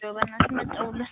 በእናትህ መጣሁለት።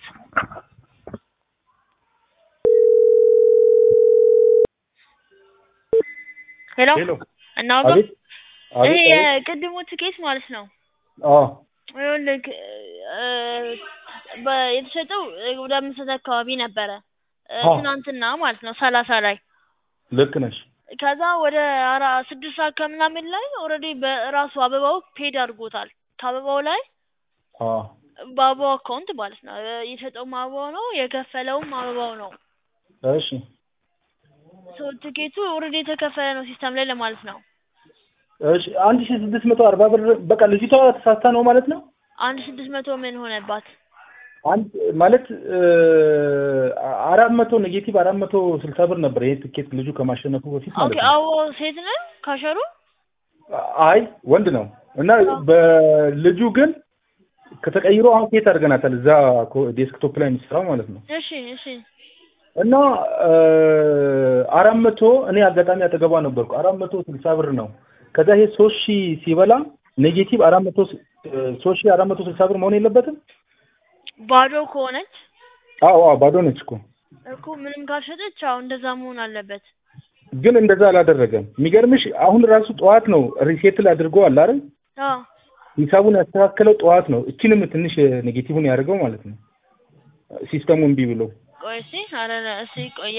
ሄሎ ሄሎ እናውጋ አቤት ይሄ አቤት አቤት የቅድሙ ትኬት ማለት ነው። አዎ ይኸውልህ እ በ- የተሸጠው ወደ አምስት ሰዓት አካባቢ ነበረ እ አዎ ትናንትና ማለት ነው ሰላሳ ላይ ልክ ነሽ ከዛ ወደ አራ ስድስት ሰዓት ከምናምን ላይ ኦልሬዲ በራሱ አበባው ፔድ አድርጎታል። ከአበባው ላይ አዎ በአበባው አካውንት ማለት ነው እ የሸጠውም አበባው ነው የከፈለውም አበባው ነው። እሺ ሶ ትኬቱ ኦልሬዲ የተከፈለ ነው ሲስተም ላይ ለማለት ነው። እሺ አንድ ሺህ ስድስት መቶ አርባ ብር በቃ ልጅቷ ተሳስታ ነው ማለት ነው አንድ ስድስት መቶ ምን ሆነባት? አንድ ማለት እ አራት መቶ ኔጌቲቭ አራት መቶ ስልሳ ብር ነበር ይሄ ትኬት ልጁ ከማሸነፉ በፊት ማለት ኦኬ ነው አበባው ሴት ነው ካሸሩ? አይ ወንድ ነው እና በልጁ ግን ከተቀይሮ አሁን ኬት አድርገናታል እዛ ኮ- ዴስክቶፕ ላይ የሚሰራው ማለት ነው እሺ እሺ እና እ አራት መቶ እኔ አጋጣሚ አጠገቧ ነበርኩ አራት መቶ ስልሳ ብር ነው ከዛ ይሄ ሶስት ሺህ ሲበላ ኔጌቲቭ አራት መቶ ስ- እ ሶስት ሺህ አራት መቶ ስልሳ ብር መሆን የለበትም ባዶ ከሆነች አዎ አዎ ባዶ ነች እኮ እኮ ምንም ካልሸጠች አዎ እንደዛ መሆን አለበት። ግን እንደዛ አላደረገም የሚገርምሽ አሁን ራሱ ጠዋት ነው ሪሴትል አድርጎ አለ አይደል አዎ ሂሳቡን ያስተካከለው ጠዋት ነው እችንም ትንሽ ኔጌቲቭን ያደርገው ማለት ነው ሲስተሙ እምቢ ብሎ ቆይ እስኪ ኧረ እስኪ ቆየ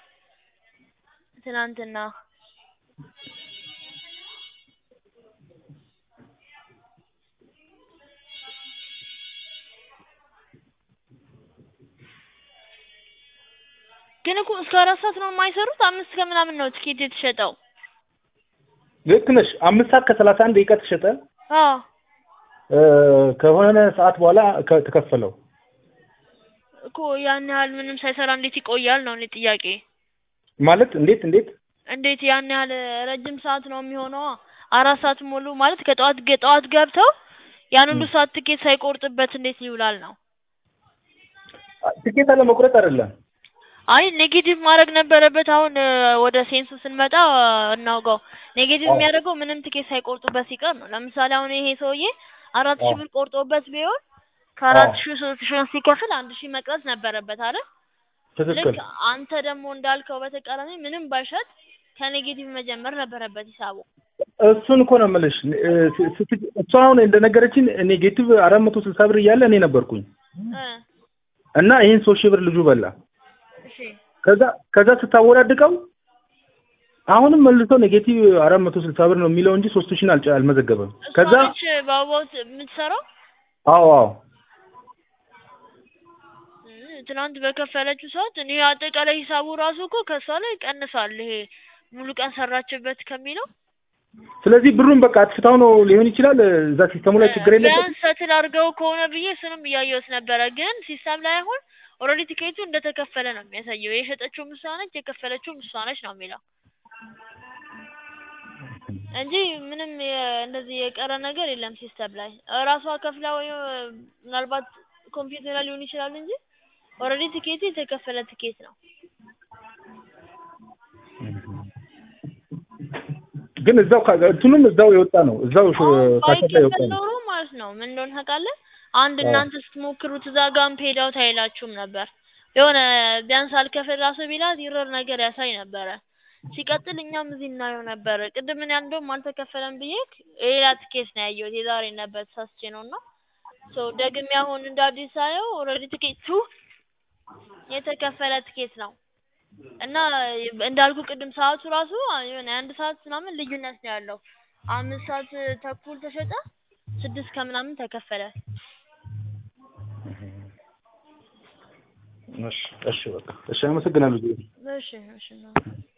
ትናንትና ግን እኮ እስከ አራት ሰዓት ነው የማይሰሩት። አምስት ከምናምን ነው ትኬት የተሸጠው። ልክ ነሽ አምስት ሰዓት ከሰላሳ አንድ ደቂቃ ተሸጠ አዎ እ ከሆነ ሰዓት በኋላ ከ- ተከፈለው እኮ ያን ያህል ምንም ሳይሰራ እንዴት ይቆያል ነው እኔ ጥያቄ። ማለት እንዴት እንዴት እንዴት ያን ያህል ረጅም ሰዓት ነው የሚሆነው? አራት ሰዓት ሙሉ ማለት ከጠዋት ገ- ጠዋት ገብተው ያን ሁሉ ም። ሰዓት ትኬት ሳይቆርጥበት እንዴት ይውላል ነው? ትኬት አለመቁረጥ አይደለም አይ ኔጌቲቭ ማድረግ ነበረበት። አሁን እ ወደ ሴንሱ ስንመጣ እ እናውጋው ኔጌቲቭ አዎ የሚያደርገው ምንም ትኬት ሳይቆርጡበት ሲቀር ነው። ለምሳሌ አሁን ይሄ ሰውዬ አራት ሺህ አዎ ብር ቆርጦበት ቢሆን አዎ ከአራት ሺህ ሶስት ሺህ ሲከፍል አንድ ሺህ መቅረት ነበረበት አይደል? ትክክል ልክ አንተ ደግሞ እንዳልከው በተቃራኒ ምንም ባይሸጥ ከኔጌቲቭ መጀመር ነበረበት ሂሳቡ። እሱን እኮ ነው የምልሽ እ ስ- ስት- እሷ አሁን እንደነገረችን ኔጌቲቭ አራት መቶ ስልሳ ብር እያለ እኔ ነበርኩኝ እ እና ይህን ሶስት ሺህ ብር ልጁ በላ እሺ ከዛ ከዛ ስታወዳድቀው አሁንም መልሶ ኔጌቲቭ አራት መቶ ስልሳ ብር ነው የሚለው እንጂ ሶስት ሺህን አልጨ- አልመዘገበም እሷ ከዛ ነች በአበባው ት- የምትሰራው። አዎ አዎ እ ትናንት በከፈለችው ሰዓት እኔ አጠቃላይ ሂሳቡ ራሱ እኮ ከእሷ ላይ ቀንሳል። ይሄ ሙሉ ቀን ሰራችበት ከሚለው ስለዚህ ብሩን በቃ አጥፍታው ነው ሊሆን ይችላል እዛ ሲስተሙ ላይ ችግር የለበትም ቢያንስ ሰትል አድርገው ከሆነ ብዬ እሱንም እያየሁት ነበረ። ግን ሲስተም ላይ አሁን ኦልሬዲ ቲኬቱ እንደተከፈለ ነው የሚያሳየው። የሸጠችውም እሷ ነች፣ የከፈለችውም እሷ ነች ነው የሚለው እንጂ ምንም የ- እንደዚህ የቀረ ነገር የለም ሲስተም ላይ እራሷ ከፍላ ወይ ምናልባት ኮምፒውተር ላይ ሊሆን ይችላል እንጂ ኦልሬዲ ቲኬቱ የተከፈለ ቲኬት ነው። ግን እዛው ካ- እንትኑም እዛው የወጣ ነው እዛው ሽ- አሁን ካሸት ላይ የወጣ ባይከፈል ነው ኖሮ ማለት ነው ምን እንደሆነ ታውቃለህ? አንድ አዎ እናንተ ስትሞክሩት እዛ ጋም ፔድ አውት አይላችሁም ነበር። የሆነ ቢያንስ አልከፍል ራሱ ቢላት ይረር ነገር ያሳይ ነበረ። ሲቀጥል እኛም እዚህ እናየው ነበረ። ቅድም እኔ እንደውም አልተከፈለም ብዬ ሌላ ትኬት ነው ያየሁት የዛሬ ነበር ተሳስቼ ነው እና ሶ ደግሜ አሁን እንደ አዲስ ሳየው ኦልሬዲ ትኬቱ የተከፈለ ትኬት ነው እና እንዳልኩ ቅድም ሰዓቱ ራሱ የሆነ የአንድ ሰዓት ምናምን ልዩነት ነው ያለው። አምስት ሰዓት ተኩል ተሸጠ፣ ስድስት ከምናምን ተከፈለ። እሺ እሺ በቃ እሺ አመሰግናለሁ እሺ እሺ